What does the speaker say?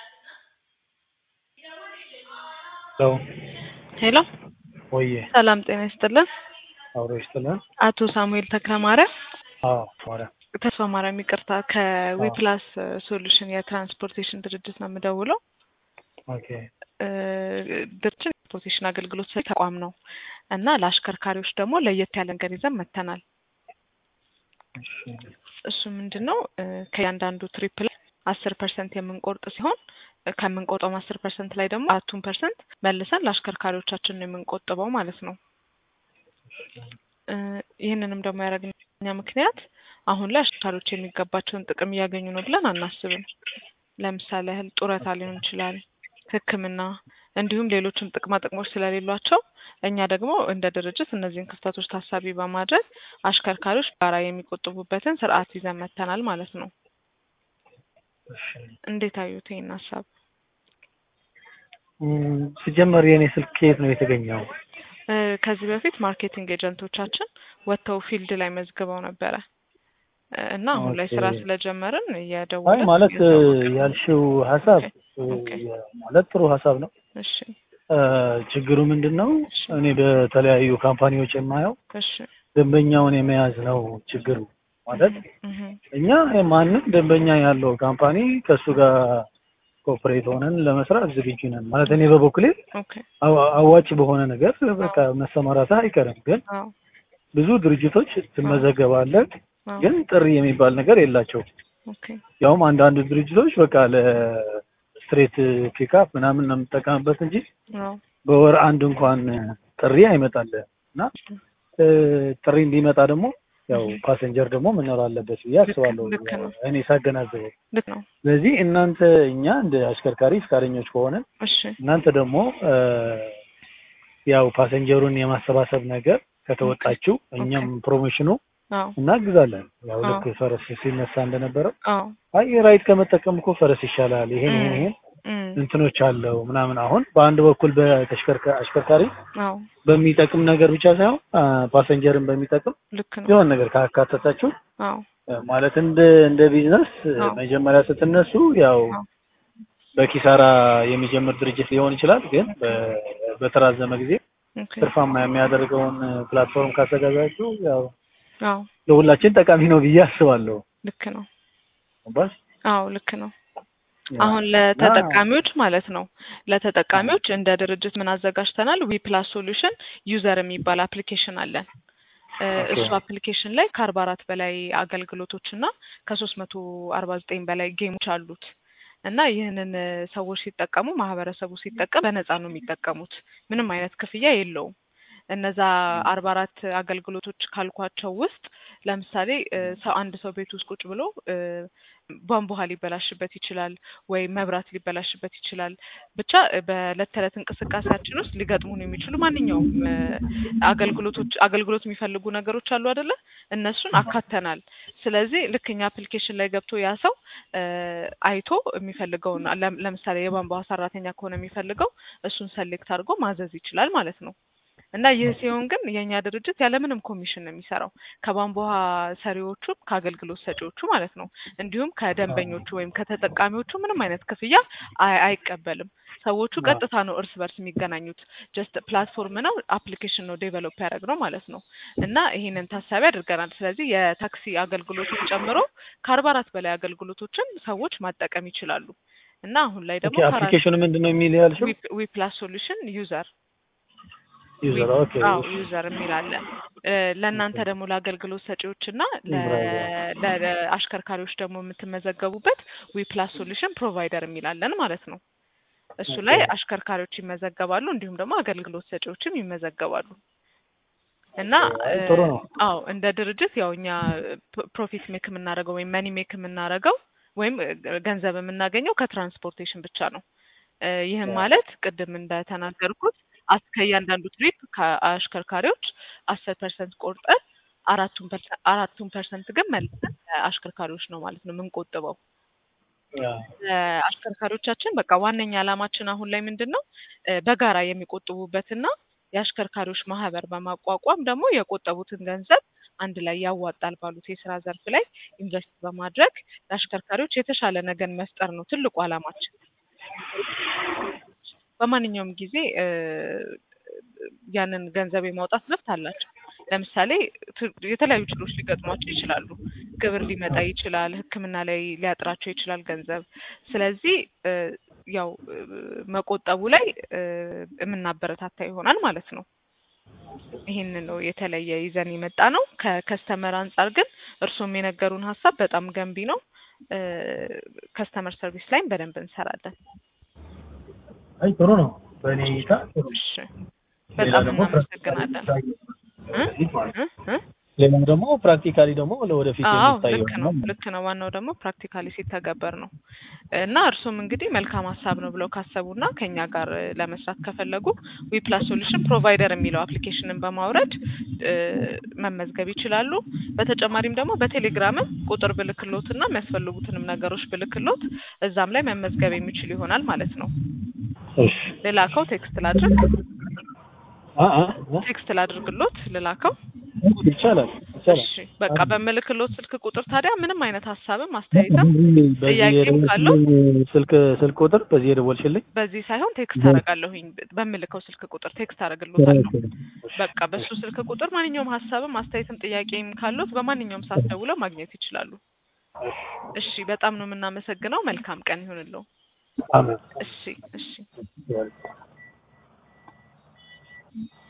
ሄሎ ሄሎ ወዬ ሰላም ጤና ይስጥልን። አብሮ ይስጥልን። አቶ ሳሙኤል ተክለማርያም አዎ ማርያም ተስፋ ማርያም ይቅርታ፣ ከዊፕላስ ሶሉሽን የትራንስፖርቴሽን ድርጅት ነው የምደውለው። ኦኬ እ ድርጅት የትራንስፖርቴሽን አገልግሎት ሰጪ ተቋም ነው እና ለአሽከርካሪዎች ደግሞ ለየት ያለ ነገር ይዘን መጥተናል። እሺ እሱ ምንድን ነው እ ከእያንዳንዱ ትሪፕ ላይ አስር ፐርሰንት የምንቆርጥ ሲሆን እ ከምንቆርጠውም አስር ፐርሰንት ላይ ደግሞ አራቱን ፐርሰንት መልሰን ለአሽከርካሪዎቻችን ነው የምንቆጥበው ማለት ነው። እ ይህንንም ደግሞ ያደረግኛ ምክንያት አሁን ላይ አሽከርካሪዎች የሚገባቸውን ጥቅም እያገኙ ነው ብለን አናስብም። ለምሳሌ ያህል ጡረታ ሊሆን ይችላል፣ ሕክምና እንዲሁም ሌሎችም ጥቅማ ጥቅሞች ስለሌሏቸው እኛ ደግሞ እንደ ድርጅት እነዚህን ክፍተቶች ታሳቢ በማድረግ አሽከርካሪዎች ጋራ የሚቆጥቡበትን ስርዓት ይዘን መጥተናል ማለት ነው። እሺ እንዴት አዩት ይህን ሀሳብ? እም፣ ሲጀመር የእኔ ስልክ ከየት ነው የተገኘው? እ ከዚህ በፊት ማርኬቲንግ ኤጀንቶቻችን ወጥተው ፊልድ ላይ መዝግበው ነበረ እ እና አሁን ላይ ስራ ኦኬ። ስለጀመርን አይ እየደወልን ማለት እ እያሳወቅን ነው። ያልሽው ሀሳብ እ ኦኬ። ማለት ጥሩ ሀሳብ ነው። እሺ እ ችግሩ ምንድን ነው? እኔ በተለያዩ ካምፓኒዎች የማየው እሺ ደንበኛውን የመያዝ ነው ችግሩ። ማለት እህ እኛ ማንም ደንበኛ ያለው ካምፓኒ ከእሱ ጋር ኮኦፕሬት ሆነን ለመስራት ዝግጁ ነን። ማለት እኔ በበኩሌ ኦኬ አዋ- አዋጭ በሆነ ነገር በቃ መሰማራትህ አይቀርም። ግን አዎ ብዙ ድርጅቶች ትመዘገባለህ፣ አዎ ግን ጥሪ የሚባል ነገር የላቸውም። ኦኬ ያውም አንዳንድ ድርጅቶች በቃ ለስትሬት ፒክአፕ ምናምን ነው የምጠቀምበት እንጂ አዎ በወር አንድ እንኳን ጥሪ አይመጣልህም። እና እ ጥሪ እንዲመጣ ደግሞ ያው ፓሰንጀር ደግሞ መኖር አለበት ብዬ አስባለሁ ልክ ነው። እኔ ሳገናዝበው። ልክ ነው። ስለዚህ እናንተ እኛ እንደ አሽከርካሪ ፈቃደኞች ከሆነ እሺ እናንተ ደግሞ እ ያው ፓሰንጀሩን የማሰባሰብ ነገር ከተወጣችሁ እኛም ፕሮሞሽኑ አዎ እናግዛለን። ያው አዎ። ልክ ፈረስ ሲነሳ እንደነበረው አዎ አይ ራይድ ከመጠቀም እኮ ፈረስ ይሻላል፣ ይሄን ይሄን እም፣ ይሄን እም፣ እንትኖች አለው ምናምን። አሁን በአንድ በኩል በተሽከርካ አሽከርካሪ አዎ በሚጠቅም ነገር ብቻ ሳይሆን አ፣ ፓሰንጀርን በሚጠቅም ልክ ነው። የሆነ ነገር ካካተታችሁ አዎ እ ማለት እንደ እንደ ቢዝነስ እ አዎ። መጀመሪያ ስትነሱ ያው አዎ በኪሳራ የሚጀምር ድርጅት ሊሆን ይችላል። ግን በ- በተራዘመ ጊዜ ኦኬ ትርፋማ የሚያደርገውን ፕላትፎርም ካዘጋጃችሁ ያው አዎ ለሁላችን ጠቃሚ ነው ብዬ አስባለሁ። ልክ ነው። ባስ አዎ ልክ ነው። አሁን ለተጠቃሚዎች ማለት ነው ለተጠቃሚዎች እንደ ድርጅት ምን አዘጋጅተናል? ዊ ፕላስ ሶሉሽን ዩዘር የሚባል አፕሊኬሽን አለን። እ ኦኬ። እሱ አፕሊኬሽን ላይ ከአርባ አራት በላይ አገልግሎቶች እና ከሶስት መቶ አርባ ዘጠኝ በላይ ጌሞች አሉት እና ይህንን እ ሰዎች ሲጠቀሙ ማህበረሰቡ ሲጠቀም በነፃ ነው የሚጠቀሙት። ምንም አይነት ክፍያ የለውም። እነዛ አርባ አራት አገልግሎቶች ካልኳቸው ውስጥ ለምሳሌ እ ሰው አንድ ሰው ቤት ውስጥ ቁጭ ብሎ እ ቧንቧ ውሃ ሊበላሽበት ይችላል ወይ መብራት ሊበላሽበት ይችላል። ብቻ እ በዕለት ተዕለት እንቅስቃሴያችን ውስጥ ሊገጥሙን የሚችሉ ማንኛውም እ አገልግሎቶች አገልግሎት የሚፈልጉ ነገሮች አሉ አይደለ? እነሱን አካተናል። ስለዚህ ልክ እኛ አፕሊኬሽን ላይ ገብቶ ያ ሰው እ አይቶ የሚፈልገውን ለም- ለምሳሌ የቧንቧ ውሃ ሰራተኛ ከሆነ የሚፈልገው እሱን ሰሌክት አድርጎ ማዘዝ ይችላል ማለት ነው። እና ይህ ሲሆን ግን የእኛ ድርጅት ያለምንም ኮሚሽን ነው የሚሰራው ከቧንቧ ውሃ ሰሪዎቹ ከአገልግሎት ሰጪዎቹ ማለት ነው። እንዲሁም ከደንበኞቹ ወይም ከተጠቃሚዎቹ ምንም አይነት ክፍያ አይ- አይቀበልም። ሰዎቹ አዎ። ቀጥታ ነው እርስ በርስ የሚገናኙት። ጀስት ፕላትፎርም ነው አፕሊኬሽን ነው ዴቨሎፕ ያደረግነው ማለት ነው። እና ይሄንን ታሳቢ አድርገናል። ስለዚህ የታክሲ አገልግሎትን ጨምሮ ከአርባ አራት በላይ አገልግሎቶችን ሰዎች ማጠቀም ይችላሉ። እና አሁን ላይ ደግሞ ኦኬ አፕሊኬሽኑ ምንድን ነው የሚል ያልሽው? ዊ ፕላስ ሶሉሽን ዩዘር ዩዘር ኦኬ አዎ ዩዘር የሚል አለ። እ ለእናንተ ደግሞ ለአገልግሎት ሰጪዎች እና ለ- ለ- ለአሽከርካሪዎች ደግሞ የምትመዘገቡበት ዊ ፕላስ ሶሉሽን ፕሮቫይደር የሚል አለን ማለት ነው። እሱ ላይ ኦኬ። አሽከርካሪዎች ይመዘገባሉ፣ እንዲሁም ደግሞ አገልግሎት ሰጪዎችም ይመዘገባሉ። እና አይ እ ጥሩ ነው። አዎ እንደ ድርጅት ያው እኛ ፕ- ፕሮፊት ሜክ የምናደርገው ወይም መኒ ሜክ የምናደርገው ወይም እ ገንዘብ የምናገኘው ከትራንስፖርቴሽን ብቻ ነው። እ ይህም ያ። ማለት ቅድም እንደተናገርኩት አስ- ከእያንዳንዱ ትሪፕ ከአሽከርካሪዎች አስር ፐርሰንት ቆርጠን አራቱን ፐርሰንት አራቱን ፐርሰንት ግን መልሰን አሽከርካሪዎች ነው ማለት ነው የምንቆጥበው። ያ። አሽከርካሪዎቻችን በቃ ዋነኛ ዓላማችን አሁን ላይ ምንድን ነው እ በጋራ የሚቆጥቡበትና የአሽከርካሪዎች ማህበር በማቋቋም ደግሞ የቆጠቡትን ገንዘብ አንድ ላይ ያዋጣል ባሉት የስራ ዘርፍ ላይ ኢንቨስት በማድረግ ለአሽከርካሪዎች የተሻለ ነገን መፍጠር ነው ትልቁ ዓላማችን። በማንኛውም ጊዜ እ ያንን ገንዘብ የማውጣት መብት አላቸው። ለምሳሌ ት- የተለያዩ ችግሮች ሊገጥሟቸው ይችላሉ። ግብር ሊመጣ ይችላል፣ ሕክምና ላይ ሊያጥራቸው ይችላል ገንዘብ። ስለዚህ እ ያው እ መቆጠቡ ላይ እ የምናበረታታ ይሆናል ማለት ነው። ይህንን ነው የተለየ ይዘን የመጣ ነው። ከከስተመር አንጻር ግን እርስዎም የነገሩን ሀሳብ በጣም ገንቢ ነው። ከስተመር ሰርቪስ ላይም በደንብ እንሰራለን። አይ ጥሩ ነው። በእኔ እይታ ጥሩ ነው። እሺ ሌላ በጣም ደግሞ እናመሰግናለን። እ? እ? እ? ሌላው ደግሞ ፕራክቲካሊ ደግሞ ለወደፊት አዎ የሚታይ ልክ ነው ይሆናል። ልክ ነው። ዋናው ደግሞ ፕራክቲካሊ ሲተገበር ነው እና እርሱም እንግዲህ መልካም ሀሳብ ነው ብለው ካሰቡና ከኛ ጋር እ ለመስራት ከፈለጉ ዊፕላስ ሶሉሽን ፕሮቫይደር የሚለው አፕሊኬሽንን በማውረድ እ መመዝገብ ይችላሉ። በተጨማሪም ደግሞ በቴሌግራምም ቁጥር ብልክሎት እና የሚያስፈልጉትንም ነገሮች ብልክሎት እዛም ላይ መመዝገብ የሚችሉ ይሆናል ማለት ነው። እሺ ልላከው ቴክስት ላድርግ አ አ አ? ቴክስት ላድርግሎት ልላከው ይቻላል ይቻላል። እሺ በቃ በምልክሎት ስልክ ቁጥር ታዲያ ምንም አይነት ሀሳብም አስተያየትም በዚህ ጥያቄም የደወልሽልኝ ካለው? ስልክ ስልክ ቁጥር በዚህ የደወልሽልኝ በዚህ ሳይሆን ቴክስት አደርጋለሁኝ በምልከው ስልክ ቁጥር ቴክስት አደርግሎታለሁ። በቃ በሱ ስልክ ቁጥር ማንኛውም ሀሳብም አስተያየትም ጥያቄም ካሉት በማንኛውም ሰዓት ደውለው ማግኘት ይችላሉ። እሺ በጣም ነው የምናመሰግነው። መልካም ቀን ይሁንልዎ። አሜን። እሺ እሺ